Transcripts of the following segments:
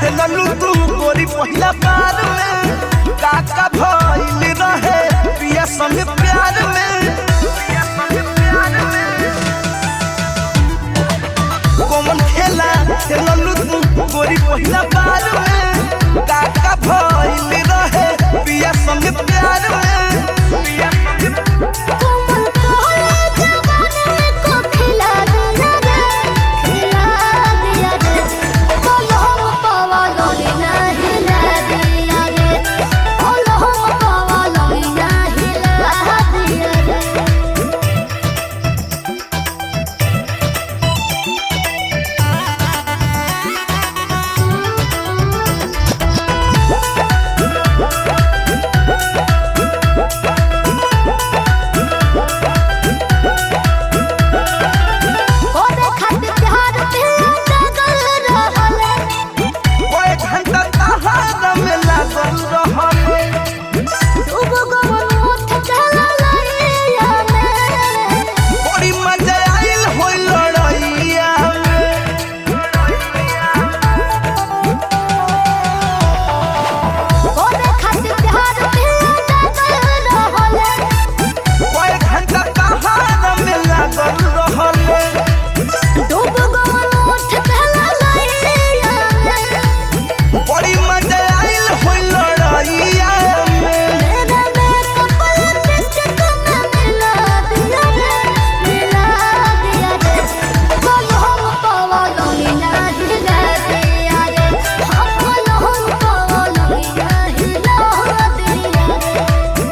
खेललू तू गोरी पहिला बार में काका भइल रहे पिया संग प्यार में कौन खेला खेललू तू गोरी पहिला बार में काका भइल रहे पिया संग प्यार में पिया संग कोमल कोमल जवानी को खिला दिया रे खिला दिया रे बोलो पावा लोरी नहीं ला दिया रे बोलो पावा लोरी नहीं ला दिया रे ओरे खातिर प्यार पे लगल रहले कोई घंटा तहार में लागल रहल डूब गवन उठ चला लइया में बड़ी मजा आइल होई लड़ाइया ओरे खातिर प्यार पे लगल रहले कोई घंटा तहार में लागल रहल डूब गवन उठ चला लइया में बड़ी मजा आइल होई लड़ाइया मेरा मेकअप लिपस्टिक में मिला दिया रे मिला दिया रे बोलो हम पावा लोनी नहीं ला दिया रे हम बोलो हम पावा लोनी नहीं ला दिया रे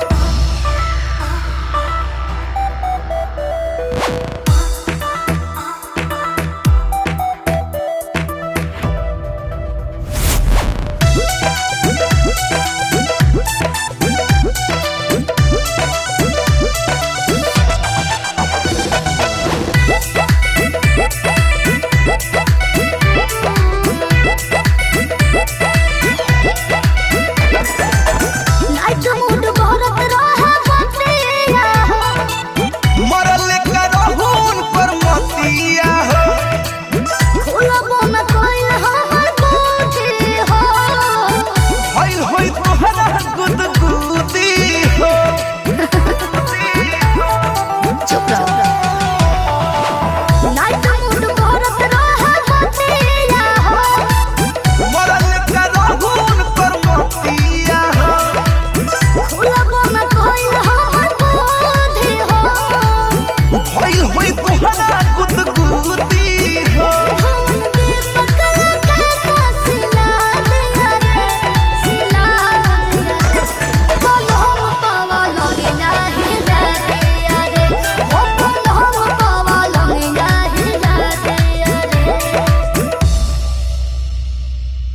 नाइट मूड भरत रहा बतिया मरल करहुन पर मतिया हो खुलब न कोई हमर बूटी हो होइल होई तोहरा गुदगुदी हो चुप रहो नाइट